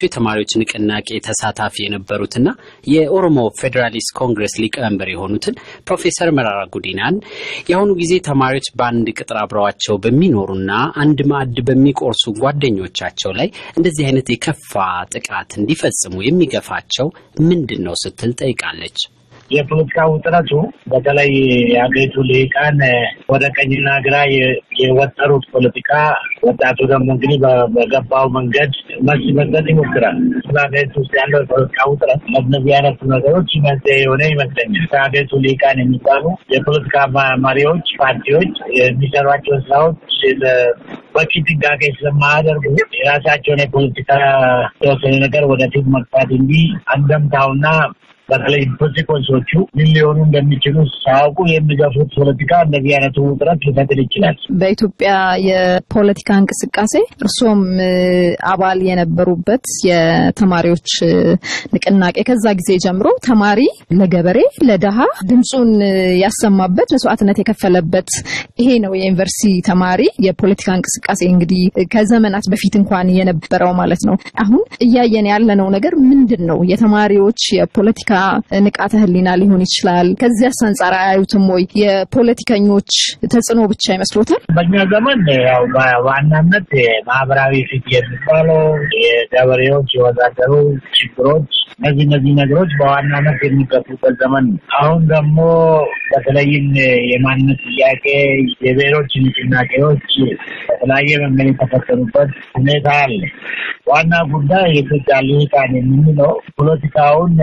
የተማሪዎች ንቅናቄ ተሳታፊ የነበሩትና የኦሮሞ ፌዴራሊስት ኮንግረስ ሊቀመንበር የሆኑትን ፕሮፌሰር መራራ ጉዲናን የአሁኑ ጊዜ ተማሪዎች በአንድ ቅጥር አብረዋቸው በሚኖሩና አንድ ማዕድ በሚቆርሱ ጓደኞቻቸው ላይ እንደዚህ አይነት የከፋ ጥቃት እንዲፈጽሙ የሚገፋቸው ምንድን ነው ስትል ጠይቃለች። የፖለቲካ ውጥረቱ በተለይ የሀገሪቱ ልሂቃን ወደ ቀኝና ግራ የወጠሩት ፖለቲካ ወጣቱ ደግሞ እንግዲህ በገባው መንገድ መልስ መስጠት ይሞክራል። በሀገሪቱ ውስጥ ያለው የፖለቲካ ውጥረት ለእነዚህ አይነቱ ነገሮች መንስኤ የሆነ ይመስለኛል። ከሀገሪቱ ልሂቃን የሚባሉ የፖለቲካ መሪዎች፣ ፓርቲዎች የሚሰሯቸው ስራዎች በቂ ጥንቃቄ ስለማያደርጉ የራሳቸውን የፖለቲካ ተወሰነ ነገር ወደፊት መግፋት እንጂ አንደምታውና በተለይ ኮንሲኮንሶቹ ምን ሊሆኑ እንደሚችሉ ሳያውቁ የሚገፉት ፖለቲካ እንደዚህ አይነቱ ውጥረት ሊፈጥር ይችላል። በኢትዮጵያ የፖለቲካ እንቅስቃሴ እርሶም አባል የነበሩበት የተማሪዎች ንቅናቄ ከዛ ጊዜ ጀምሮ ተማሪ ለገበሬ ለደሃ ድምፁን ያሰማበት መስዋዕትነት የከፈለበት ይሄ ነው የዩኒቨርሲቲ ተማሪ የፖለቲካ እንቅስቃሴ እንግዲህ ከዘመናት በፊት እንኳን የነበረው ማለት ነው። አሁን እያየን ያለነው ነገር ምንድን ነው? የተማሪዎች የፖለቲካ ንቃተ ህሊና ሊሆን ይችላል። ከዚያስ አንጻር አያዩትም ወይ? የፖለቲከኞች ተጽዕኖ ብቻ ይመስሎታል? በእኛ ዘመን ያው በዋናነት ማህበራዊ ፊት የሚባለው የገበሬዎች የወዛደሩ ችግሮች እነዚህ እነዚህ ነገሮች በዋናነት የሚገፉበት ዘመን ነው። አሁን ደግሞ በተለይም የማንነት ጥያቄ፣ የብሔሮች ንቅናቄዎች በተለያየ መንገድ የተፈጠሩበት ሁኔታ አለ። ዋና ጉዳይ የኢትዮጵያ ልሂቃን የምንለው ፖለቲካውን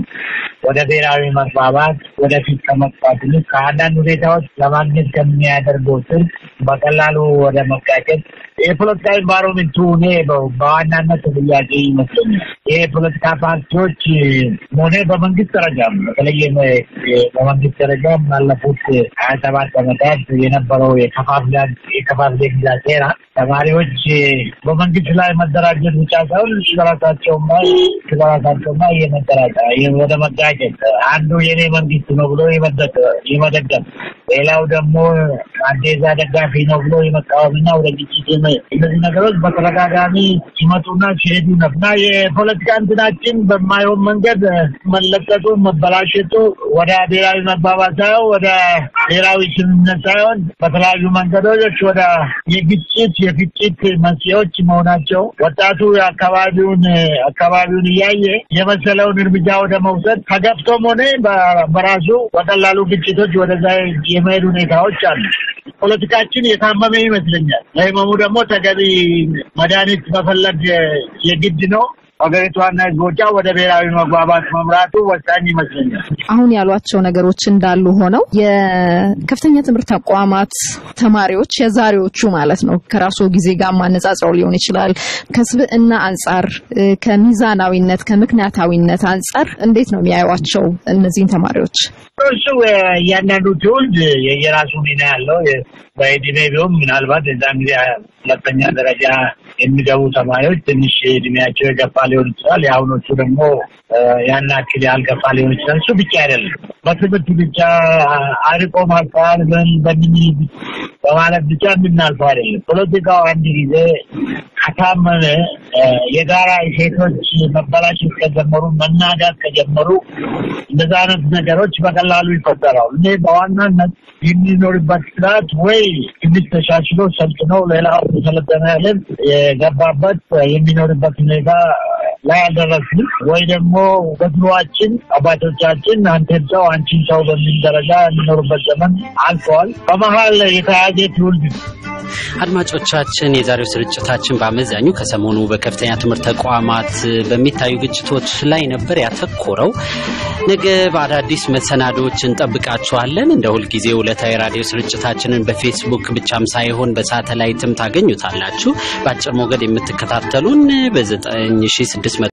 ወደ ብሔራዊ መግባባት ወደፊት ከመግባት ይልቅ ከአንዳንድ ሁኔታዎች ለማግኘት ከሚያደርገው ስልት በቀላሉ ወደ መጋጨት የፖለቲካ ኢንቫይሮንመንቱ እኔ በዋናነት ጥያቄ ይመስለኛል። ይህ የፖለቲካ ፓርቲዎች ሆነ በመንግስት ደረጃም በተለይ በመንግስት ደረጃ ባለፉት ሀያ ሰባት ዓመታት የነበረው የከፋፍለ ግዛ ሴራ ተማሪዎች በመንግስት ላይ መደራጀት ብቻ ሳይሆን በራሳቸውም ላይ በራሳቸውም ላይ የመደራጃ ወደ መጋጨት አንዱ የኔ መንግስት ነው ብሎ የመደገፍ ሌላው ደግሞ አዴዛ ደጋፊ ነው ብሎ የመቃወምና ወደ ግጭት እነዚህ ነገሮች በተደጋጋሚ ሲመጡና ሲሄዱ ነው እና የፖለቲካ እንትናችን በማይሆን መንገድ መለቀጡ መበላሸቱ ወደ ብሔራዊ መግባባት ሳይሆን ወደ ብሔራዊ ስምምነት ሳይሆን በተለያዩ መንገዶች ወደ የግጭት የፍጭት መንስኤዎች መሆናቸው ወጣቱ የአካባቢውን አካባቢውን እያየ የመሰለውን እርምጃ ወደ መውሰድ ተገፍቶም ሆነ በራሱ በቀላሉ ግጭቶች ወደዛ የመሄድ ሁኔታዎች አሉ። ፖለቲካችን የታመመ ይመስለኛል። ለህመሙ ደግሞ ተገቢ መድኃኒት መፈለግ የግድ ነው። ሀገሪቷና ህዝቦቿ ወደ ብሔራዊ መግባባት መምራቱ ወሳኝ ይመስለኛል። አሁን ያሏቸው ነገሮች እንዳሉ ሆነው የከፍተኛ ትምህርት ተቋማት ተማሪዎች የዛሬዎቹ ማለት ነው ከራሱ ጊዜ ጋር ማነጻጽረው ሊሆን ይችላል። ከስብዕና አንጻር፣ ከሚዛናዊነት፣ ከምክንያታዊነት አንጻር እንዴት ነው የሚያዩዋቸው እነዚህን ተማሪዎች? እሱ እያንዳንዱ ትውልድ የየራሱ ሚና ያለው በእድሜ ቢሆን ምናልባት የዛን ጊዜ ሁለተኛ ደረጃ የሚገቡ ተማሪዎች ትንሽ እድሜያቸው የገፋ ሊሆን ይችላል። የአሁኖቹ ደግሞ ያን ያክል ያልገፋ ሊሆን ይችላል። እሱ ብቻ አይደለም። በትምህርት ብቻ አርቆ ማስተዋል በምን በማለት ብቻ የምናልፈው አይደለም። ፖለቲካው አንድ ጊዜ ከታመመ የጋራ ሴቶች መበላሸት ከጀመሩ መናጋት ከጀመሩ እንደዛ አይነት ነገሮች በቀላሉ ይፈጠራሉ። እኔ በዋናነት የሚኖርበት ስርዓት ወይ ትንሽ ተሻሽሎ ሰልጥነው ሌላው የሰለጠነ ያለን የገባበት የሚኖርበት ሁኔታ ላይ አልደረስንም ወይ ደግሞ በድሮዋችን አባቶቻችን አንተን ሰው አንቺን ሰው በሚል ደረጃ የሚኖሩበት ዘመን አልፈዋል። በመሀል የተያዘ ትውልድ ነው። አድማጮቻችን፣ የዛሬው ስርጭታችን በአመዛኙ ከሰሞኑ በከፍተኛ ትምህርት ተቋማት በሚታዩ ግጭቶች ላይ ነበር ያተኮረው። ነገ በአዳዲስ መሰናዶዎች እንጠብቃችኋለን። እንደ ሁልጊዜ ዕለታዊ ራዲዮ ስርጭታችንን በፌስቡክ ብቻም ሳይሆን በሳተላይትም ታገኙታላችሁ። በአጭር ሞገድ የምትከታተሉን በ9600